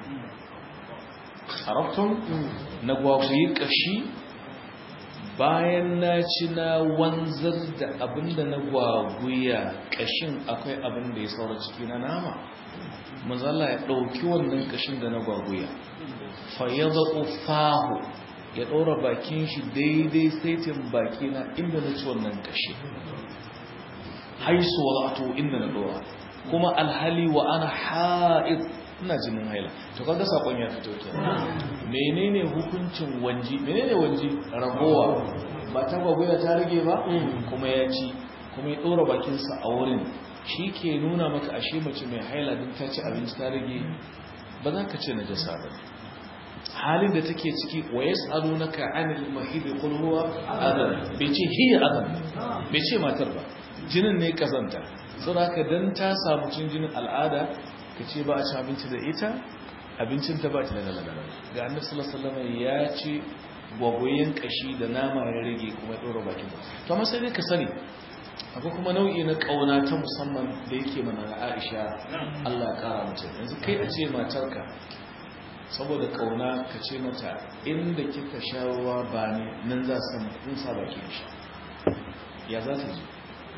arabtum na gwaguyi kashi bayan na ci na wanzar da abinda na gwaguya kashin akwai abin da ya saura ciki na nama mazalla ya ɗauki wannan kashin da na gwaguya fayyada fahu ya ɗora bakin shi daidai saitin baki na inda na ci wannan kashi haisu wadatu inda na ɗora kuma alhali wa ana ha'id ina jinin haila to kaga sakon ya fito ke menene hukuncin wanji menene wanji ragowa ba ta gwagwaya ta rage ba kuma ya ci kuma ya ɗora bakinsa a wurin shi ke nuna maka ashe mace mai haila din ta ci abinci ta rage ba za ka ce na jasa ba halin da take ciki wa yas'alunaka 'anil mahid qul huwa adhan bai ce hiya adhan bai ce matar ba jinin ne kazanta saboda haka dan ta samu cin jinin al'ada ka ce ba a ci abinci da ita abincin ta ba ta da lalala ga annabi sallallahu alaihi wasallam ya ci gwagwayen kashi da nama ya rage kuma ya dora bakin ba to amma sai dai ka sani akwai kuma nau'i na kauna ta musamman da yake mana na Aisha Allah ya kara mata yanzu kai a ce matarka saboda kauna ka ce mata inda kika sha ruwa ba ne nan za su in sa baki da sha ya za ta ji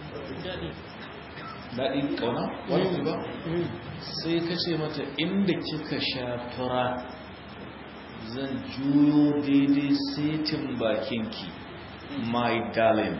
daɗi kauna wani ba sai ka ce mata inda kika sha fura zan juyo daidai setin bakinki my darling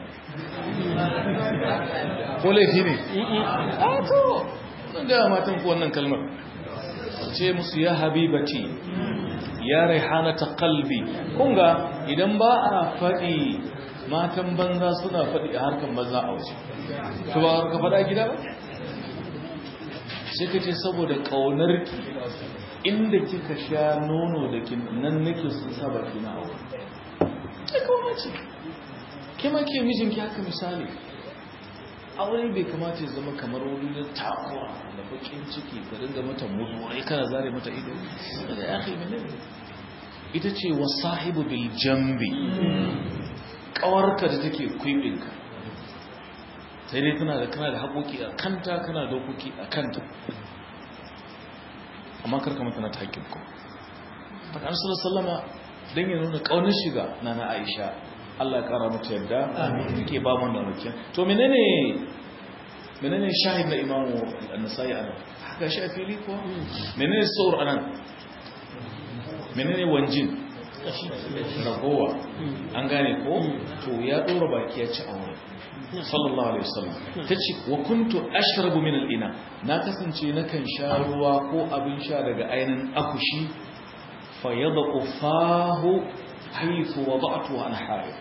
ko laifi ne? a to nan da matan ku wannan kalmar ce musu ya habibati ya raihanata kalbi kunga idan ba a faɗi matan banza suna faɗi a harkar banza a waje to ba ka faɗa gida ba sai ka ce saboda ƙaunar ki inda kika sha nono da kin nan nake sun sa baki na aure sai kawo ce ke ma ke mijinki haka misali aure bai kamata ya zama kamar wani na takura da bakin ciki ka dinga mata muzurai kana zare mata ido da ya kai mene ita ce wa sahibu bil jambi kawarka da take kwibinka sai dai tana da kana da haƙoƙi a kanta kana da haƙoƙi a kanta amma karka mata na ta haƙƙin ku faɗa an sallama don ya nuna ƙaunar shiga na na aisha Allah ya kara mata yadda take ba mu wannan rukiya to menene menene shahid na imamu an-nasai anan haka shi a fili ko menene saur anan menene wanjin ragowa an gane ko to ya dora baki ya ci a wurin sallallahu alaihi wasallam tace wa kuntu ashrabu min al-ina na kasance nakan sha ruwa ko abin sha daga ainin akushi fa yadqu fahu haythu wada'tu an haid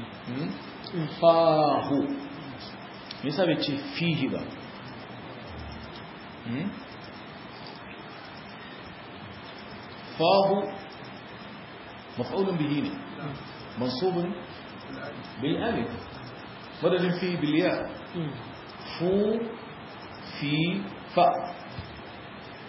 fahu me yasa bai ce fihi ba fahu maf'ulun bihi ne mansubun bil alif madadin fi bil ya fu fi fa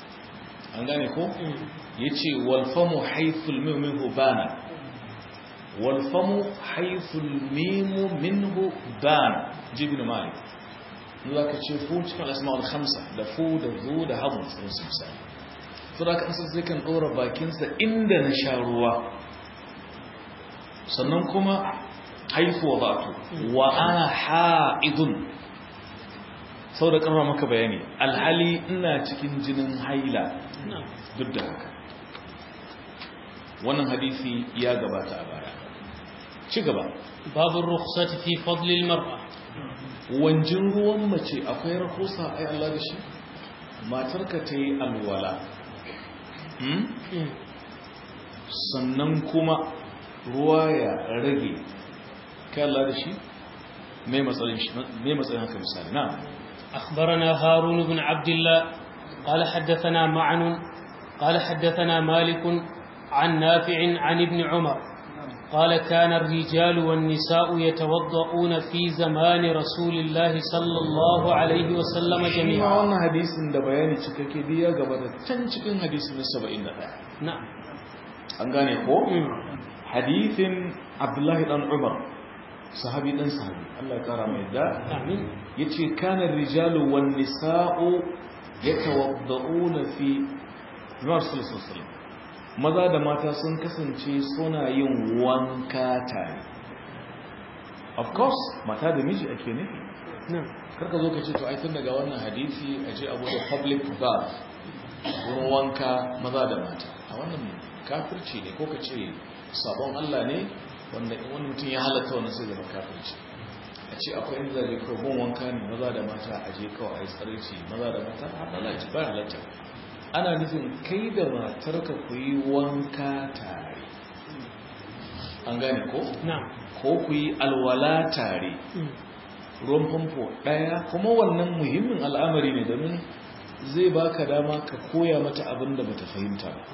an gane ko yace wal famu haythul minhu bana wal famu haythu al mim minhu ban jibin malik za ka ce fu cikin asma'ul khamsa da fu da zu da hamu sun su misali to da kan sai kan dora bakinsa inda na sha ruwa sannan kuma haifu wadatu wa ana ha'idun sau da karfa maka bayani alhali ina cikin jinin haila duk da haka wannan hadisi ya gabata a baya ci gaba babu rukhsati fi fadli almar'a wanjin ruwan mace akwai rahusa ai Allah da shi matarka ta yi alwala sannan kuma ruwa ya rage kai Allah da shi mai matsayin haka misali na أخبرنا هارون بن عبد الله قال حدثنا معن قال حدثنا مالك عن نافع عن ابن عمر قال كان الرجال والنساء يتوضؤون في زمان رسول الله صلى الله عليه وسلم ma جميعا wannan hadisin da bayani cikakke biya gaba da can cikin hadisin na 71 نعم an gane ko مم. hadisin abdullahi dan umar sahabi dan sahabi Allah ya kara mai da آمين yace kana rijalu wan nisa'u yatawadda'una fi Rasul sallallahu alaihi wasallam maza da mata sun kasance suna yin wanka tare of course mata da miji ake ne نعم karka zo ka ce to ai tun daga wannan hadisi a je abu da public bath wurin wanka maza da mata a wannan kafirci ne ko ka ce sabon Allah ne wanda in wani mutum ya halatta wannan sai zama kafirci a ce akwai inda zai kawai gun wanka ne maza da mata a je kawai a yi tsarci maza da mata a halatta ba halatta ana nufin kai da matarka ku yi wanka tare an gane ko نعم ko ku yi alwala tare مم. ruwan famfo ɗaya kuma wannan muhimmin al'amari ne domin zai baka dama ka koya mata abin da bata fahimta ba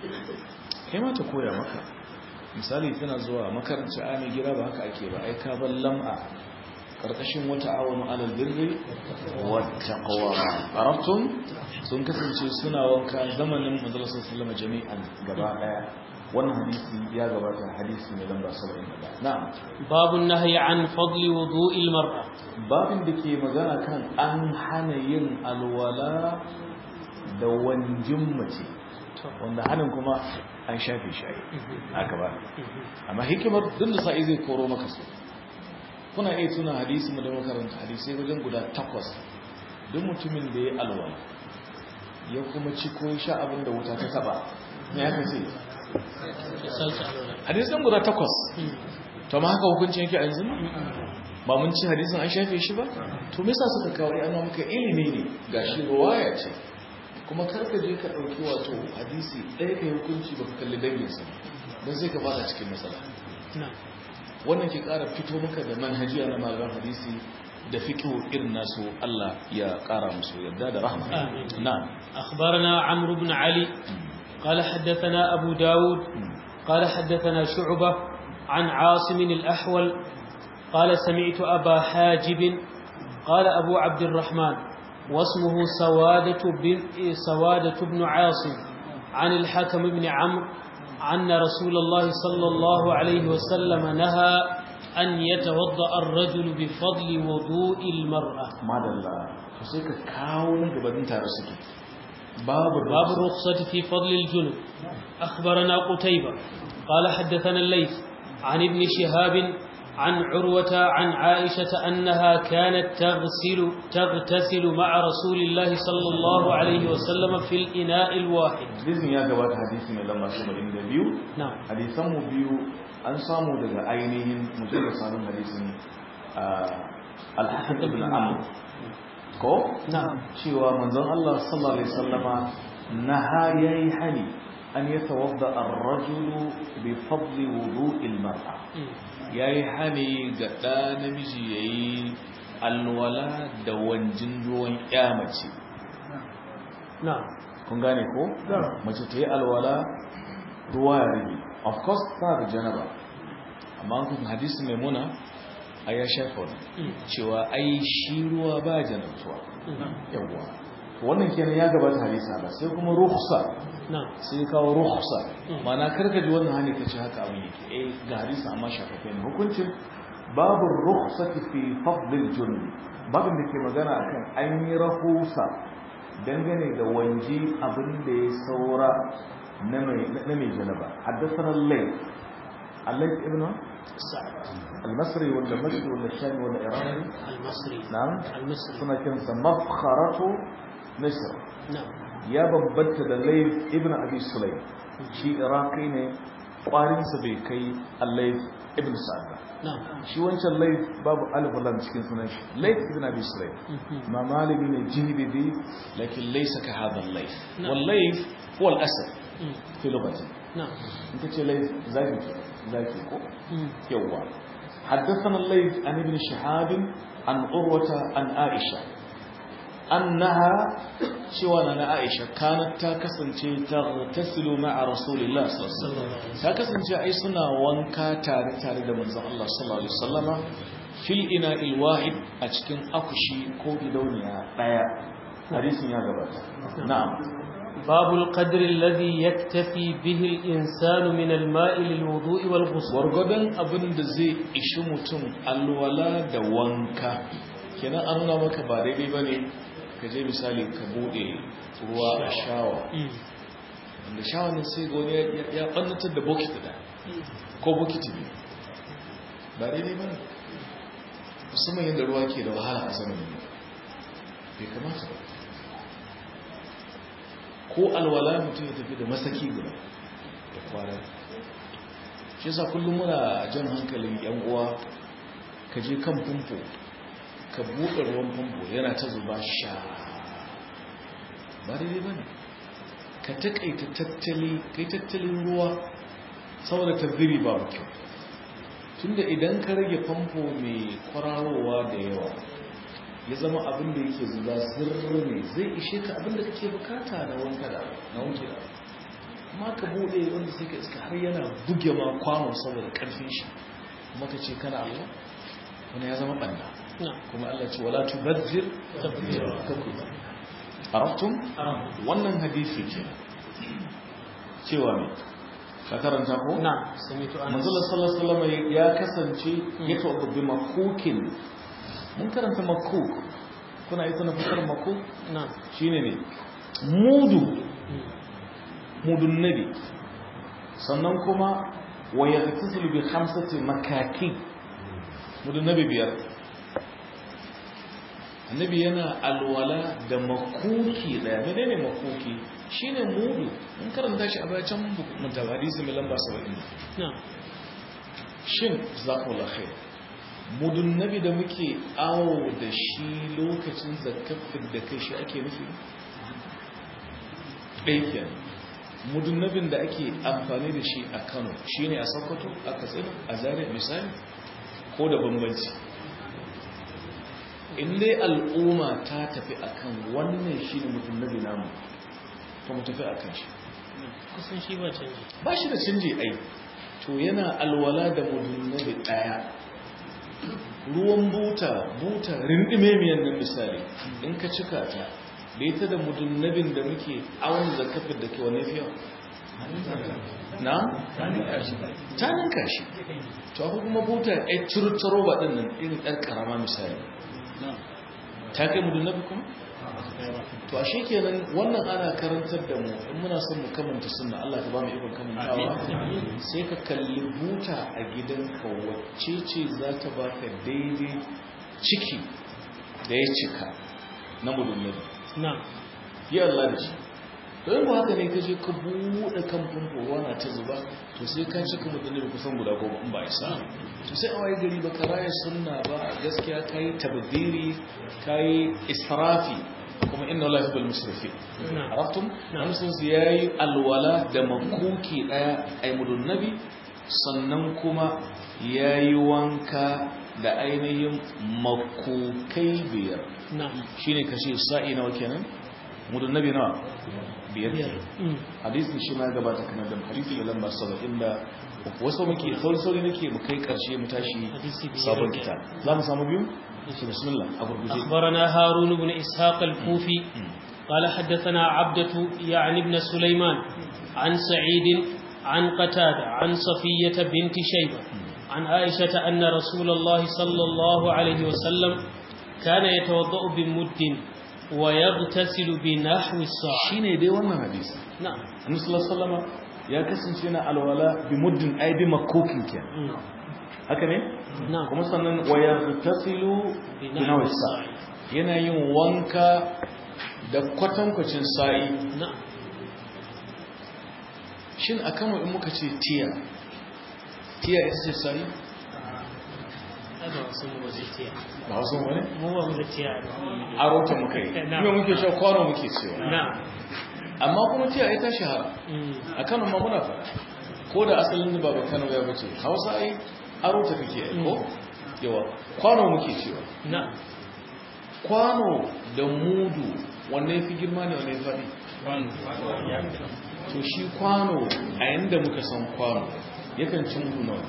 kai ma ta koya maka misali tana zuwa makaranci a mai gida ba haka ake ba ai ka bar lam'a karkashin wata awon alal birri wata kawama arabtun sun kasance suna wanka zamanin manzala sallama jami'an gaba daya wannan hadisi ya gabata hadisi mai lamba 71 na'am باب النهي عن فضل وضوء المرأة babin da ke magana kan an hana yin alwala da wanjin mace wanda hannun kuma an shafe shi aka ba amma hikimar duk da sa'i zai koro maka su kuna iya tuna hadisi mu da makaranta hadisai wajen guda takwas duk mutumin da ya alwala ya kuma ci ko sha abin da wuta ta taba ne aka ce salsa alwala hadisan guda takwas to ma haka hukuncin yake a yanzu ba mun ci hadisin an shafe shi ba to me yasa suka kawo ya amma muka ilimi ne gashi ruwaya ce kuma karka je ka dauki wato hadisi ɗaya kai hukunci baka kalli danginsa don sai ka fada cikin matsala نعم wannan ke ƙara fito maka da manhajiya na malaman hadisi da fiqh irin nasu Allah ya ƙara musu yarda da rahma آمين. na'am أخبرنا عمرو بن علي قال حدثنا أبو داود قال حدثنا شعبة عن عاصم الأحول قال سمعت أبا حاجب قال أبو عبد الرحمن واسمه سوادة بن, سوادة بن عاصم عن الحكم بن عمرو أن رسول الله صلى الله عليه وسلم نهى أن يتوضأ الرجل بفضل وضوء المرأة madalla to sai ka kawo na gabanin tare suke babu باب الرخصة في فضل الجنب أخبرنا قتيبة قال حدثنا الليث عن ابن شهاب عن عروة عن عائشة أنها كانت تغسل تغتسل مع رسول الله صلى الله عليه وسلم في الإناء الواحد hadisin ya gabata hadisi mai lamba 72 نعم hadisan mu biyu an samu daga ainihin mutum da samun hadisin al-hasan ibn amr ko نعم cewa manzon Allah sallallahu alaihi wasallama naha yayi hani an yatawadda ar-rajulu bi fadli wudu'il mar'a yayi hani ga da namiji yayi alwala da wanjin ruwan kyamace نعم kun gane ko mace ta yi alwala ruwa ya rage of course ta da janaba amma an kuma hadisi mai muna a ya shafa wani cewa ai shi ruwa ba janabtuwa yawwa to wannan kenan ya gabata hadisa ba sai kuma rukhsa na'am sai kawo rukhsa Mm. ma'ana karka ji wannan hani kace haka abin yake eh ga hadisi amma shafafe ne hukuncin babu rukhsati fi fadl al-junub babin da ke magana akan an yi rahusa dangane da wanji abin da ya saura na mai na mai janaba haddathana al-layth al-layth ibn sa'ad al-masri wala masri wala shami wala irani al-masri na'am al-masri suna kinsa mafkharatu misr na'am ya bambanta da layth ibn abi sulaym shi iraqi ne kwarinsa bai kai al-layth ibn sa'd ba na'am shi wancan layth babu alif lam cikin sunan shi layth ibn abi sulaym Mhm. ma malami ne jihbidi lakin laysa ka hadha al-layth نعم. wal layth huwa al-asad Mm. fi lughati na'am in kace layth zaki ke zaki ko Mm. يوا حدثنا الليث عن ابن شهاب عن عروة عن عائشة أنها شوانا عائشة كانت تاكسن تغتسل مع رسول الله صلى الله عليه وسلم تاكسن أي سنة وانكا تاري تاري دمن الله صلى الله عليه وسلم في الإناء الواحد أتكن أكشي كوبي دونيا آية حديث يا جبات نعم باب القدر الذي يكتفي به الإنسان من الماء للوضوء والغسل gwargwadon abin da zai ishi mutum alwala da wanka kenan an nuna maka ba daidai ba ne ka je misali ka bude ruwa a shawa Mm. wanda shawa ne sai ga wani ya- ya ɓannatar da bokiti da ko bokiti ne ba daidai ba ne musamman yadda ruwa ke da wahala a zamanin nan bai kamata ba ko alwala mutum ya tafi da masaki guda da kwara shi yasa kullum muna jan hankalin yan uwa ka je kan famfo ka buɗe ruwan famfo yana ta zuba sha ba daidai ba ne ka taƙaita tattali kai tattalin ruwa saboda tabbiri ba kyau tunda idan ka rage famfo mai kwararowa da yawa ya zama abin da yake zuba zirri ne zai ishe ka abin da kake bukata na wanka da na wanke da amma ka bude wanda sai ka iska har yana buge ma kwano saboda karfin shi kuma ka ce kana Allah wani ya zama banda نعم kuma Allah ce wala tubazzir tabzira arabtum wannan hadisi ce cewa me ka karanta ko نعم سمعت أنس manzala sallallahu alaihi wasallam ya kasance ya taɓa bi makukin mun karanta makuk kuna yi kuna fitar makuk نعم shine ne mudu Mm. mudun nabi sannan kuma wa yaghtasilu bi khamsati makaki mudun nabi biyar annabi yana alwala da makuki daya menene makuki shine mudu mun karanta shi a bayan mutabadisi mai lamba 70 نعم shin zakullah khair mudun nabi da muke awo da shi lokacin zakafin da kai shi ake nufi ɗaiken mudun nabin da ake amfani da shi a kano shi ne a sokoto a katsina a zare misali ko da bambanci in dai al'umma ta tafi akan wannan shi ne mudun nabi namu to mu tafi akan shi kusan shi ba canji ba shi da canji ai to yana alwala da mudunnabi daya ruwan buta buta rindime miyan nan misali in ka cika ta da ita da mudunnabin da muke awon zakafin da ke wane fiye na? ta ninka shi to akwai kuma buta ya cirtaro ba ɗin nan irin ɗan ƙarama misali ta kai mudunnabi kuma? to ashe kenan wannan ana karantar da mu in muna son mu kamanta sunna Allah ka ba mu ikon kamantawa sai ka kalli buta a gidanka wacce ce za ta baka daidai ciki da ya cika na mudunnabi نعم yi Allah da shi to yin ba haka ne ka je ka buɗe kan famfo ruwa na ta zuba to sai ka cika mudunnabi kusan guda goma in ba isa to sai a waye gari ba ka raya sunna ba gaskiya ka yi tabdiri ka yi israfi kuma inna Allah yuhibbul musrifin نعم arabtum musulun su yayi alwala da makuki daya ay mudun nabi sannan kuma yayi wanka da ainihin makukai biyar نعم shine kace sa'i nawa kenan mudun nabi nawa biyar Mm. hadisin shi ma ya gabata kana da hadisi da lamba 70 da wasu muke sauri sauri nake mu kai karshe mu tashi Hadisi biyar. sabon kitab za mu samu biyu bismillah a gurguje أخبرنا هارون بن إسحاق الكوفي قال حدثنا عبدة يعني ابن سليمان عن سعيد عن قتادة عن صفية بنت شيبة عن عائشة أن رسول الله صلى الله عليه وسلم كان يتوضأ بمد ويغتسل بنحو الساعة shine dai wannan hadisi نعم annabi sallallahu alaihi wasallam ya kasance yana alwala bi muddin ai bi makokin ke مم. haka ne نعم kuma sannan wa yaghtasilu bi nawsa yana yin wanka da kwatankwacin sa'i نعم shin a kano in muka ce tiya tiya ita ce sa'i هذا وصلنا وزيتيا ba wasu wani مو وزيتيا aro ta muka yi Na'am. kuma muke sha kwano muke cewa نعم amma kuma tiya ita shahara مم. a kano ma muna fara ko da asalin ba ba kano ya bace hausa ai aro ta kake yi ko yawa kwano muke cewa نعم kwano da mudu wanne ya fi girma ne wanne ya faɗi to shi kwano a yanda muka san kwano yakan cin mudu nawa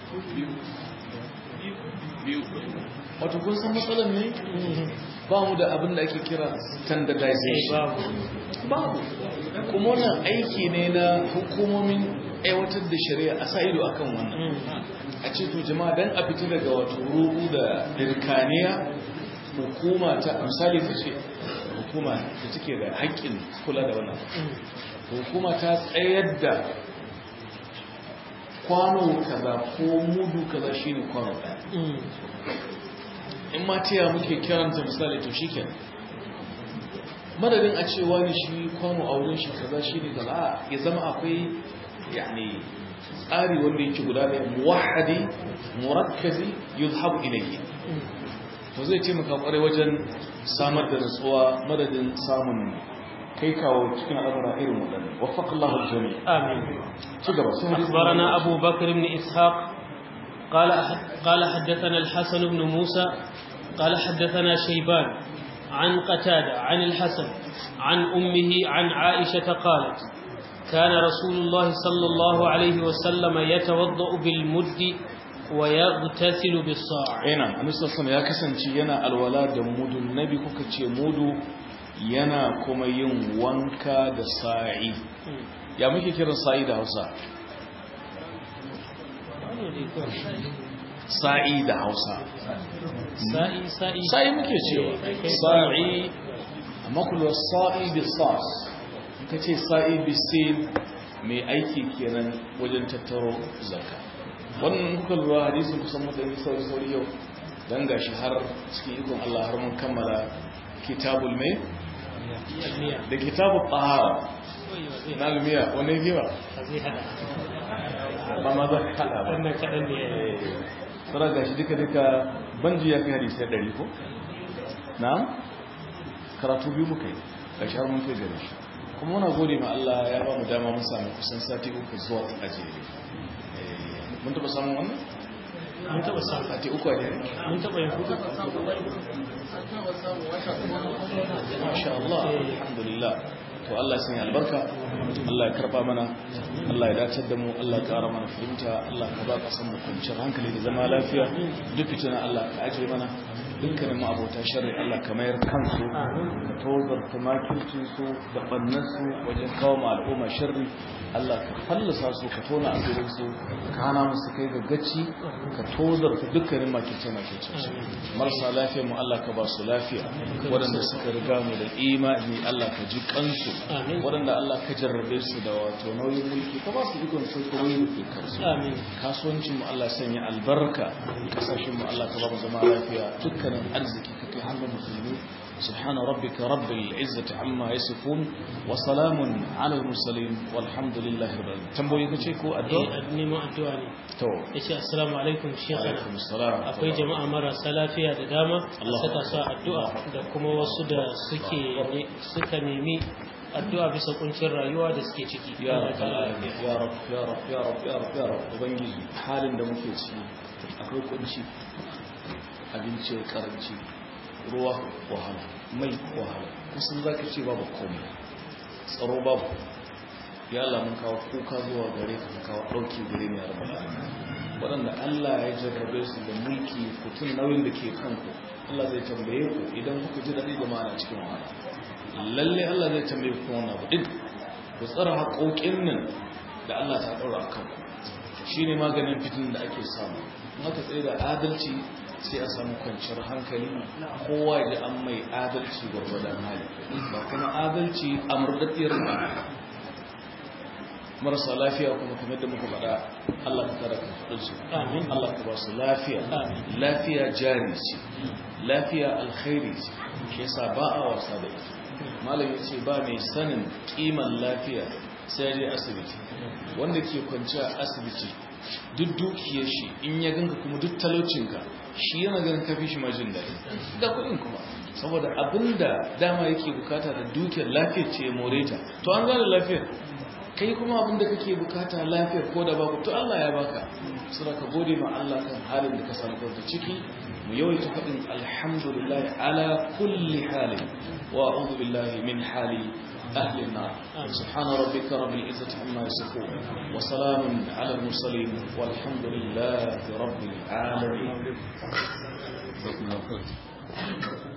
wato kun san matsalar ne ba mu da abin da ake kira standardization babu kuma wannan aiki ne na hukumomin aiwatar da shari'a a sa ido akan wannan a ce to jama'a dan a fita daga wato ruhu da dirkaniya hukuma ta misali ta ce hukuma da take da haƙƙin kula da wannan hukuma ta tsayar da kwano kaza ko mudu kaza shine kwano ɗaya in ma taya muke kiranta misali to shi kenan madadin a cewa ne shi kwano a wurin shi kaza shi ne kaza ya zama akwai yani tsari wanda yake guda da muwahadi murakkazi yuzhabu ilayhi to zai taimaka kwarai wajen samar da nutsuwa madadin samun kai kawo cikin al'amura irin waɗannan waffaqallahu al-jami' آمين ci gaba sai hadisi أخبرنا أبو بكر بن إسحاق قال قال حدثنا الحسن بن موسى قال حدثنا شيبان عن قتادة عن الحسن عن أمه عن عائشة قالت كان رسول الله صلى الله عليه وسلم يتوضأ بالمد ويغتسل بالصاع yana annabi sallallahu ya kasance yana alwala da mudun nabi kuka ce mudu yana kuma yin wanka da sa'i ya muke kiran sa'i da Hausa sa'i da Hausa سائي سائي sa'i muke cewa sa'i amma kullu sa'i bi sas kace sa'i bi sin mai aiki kenan wajen tattaro zakka wannan kuka lura hadisin kusan mutane sauri sauri yau dan gashi har cikin ikon Allah har mun kammala kitabul mai da kitabul tahara na almiya wannan giba ba ma za ka kada ba wannan kaɗan ne tsara gashi duka duka banji ya fi hadisai ɗari ko na karatu biyu muka yi gashi har mun kai gare shi kuma muna gode ma Allah ya ba mu dama mun samu kusan sati uku zuwa a jere mun taɓa samun wannan mun taɓa samu sati uku a jere mun taɓa yin hudu masha Allah alhamdulillah to Allah ya sanya albarka Allah ya karba mana Allah ya dace da mu Allah ya kara mana fahimta Allah ka ba kasan mu kwanciyar hankali da zama lafiya duk fitina Allah ka aje mana dukkanin mu abota sharri Allah ka mayar kansu ka tozar ta makircin su da bannan su wajen kawo ma al'umma sharri Allah ka fallasa su ka tona asirin su ka hana musu kai ga gaci ka tozar ta dukkanin makirce makircin su marasa lafiya mu Allah ka ba su lafiya waɗanda suka riga mu da imani Allah ka ji kansu Amin. waɗanda Allah ka jarrabe su da wato nauyin mulki ka ba su ikon su ko nauyin mulki kansu amin kasuwancin mu Allah sanya albarka kasashen mu Allah ka ba mu zama lafiya dukkanin arziki ka kai hannun musulmi سبحان ربك رب العزة عما يصفون وسلام على المرسلين والحمد لله رب العالمين تنبوي kace ko addu'a eh neman addu'a ne to yace assalamu alaikum shekara alaikum assalam akwai jama'a marasa lafiya da dama a Allah. saka su a addu'a da kuma wasu da suke ne- suka nemi addu'a bisa kuncin rayuwa da suke ciki ya Allah ta'ala rab ya rab ya rab ya rab ya rab ya rab ubangiji halin da muke ciki akwai kunci abinci ya karanci ruwa wahala mai wahala kusan zaka ce babu komai tsaro babu ya Allah mun kawo kuka zuwa gare ka ka kawo dauki gare ni ya rabbal alamin waɗanda Allah ya jarrabe su da mulki kutun nauyin da ke kanku Allah zai tambaye ku idan kuka ji daɗi da ma'ana cikin wahala lalle Allah zai tambaye ku wannan abu din ku tsara haƙoƙin nan da Allah ta ɗaura a kanku shine maganin fitin da ake samu in aka tsaye da adalci sai a samu kwanciyar hankali kowa ya ji an mai adalci gwargwadon hali ba kuma adalci a murdaddiyar ba marasa lafiya kuma kamar da muka faɗa Allah ka kara kan su Amin. Allah ka ba su lafiya Amin. lafiya jari ce lafiya alkhairi ce shi yasa ba a wasa da ita malam ya ce ba mai sanin kiman lafiya sai ya je asibiti wanda ke kwanci a asibiti duk dukiyar shi in ya ganka kuma duk talaucinka shi yana ganin kafi shi majin daɗi da kuɗin kuma saboda abinda dama yake bukata da dukiyar lafiyar ce ya more ta to an gane lafiyar kai kuma abinda kake bukata lafiyar ko da babu to Allah ya baka sura ka gode ma Allah kan halin da ka samu kanka ciki mu yawaita faɗin alhamdulillah ala kulli halin wa a'udhu billahi min hali أهل النار سبحان ربك رب العزة عما يصفون وسلام على المرسلين والحمد لله رب العالمين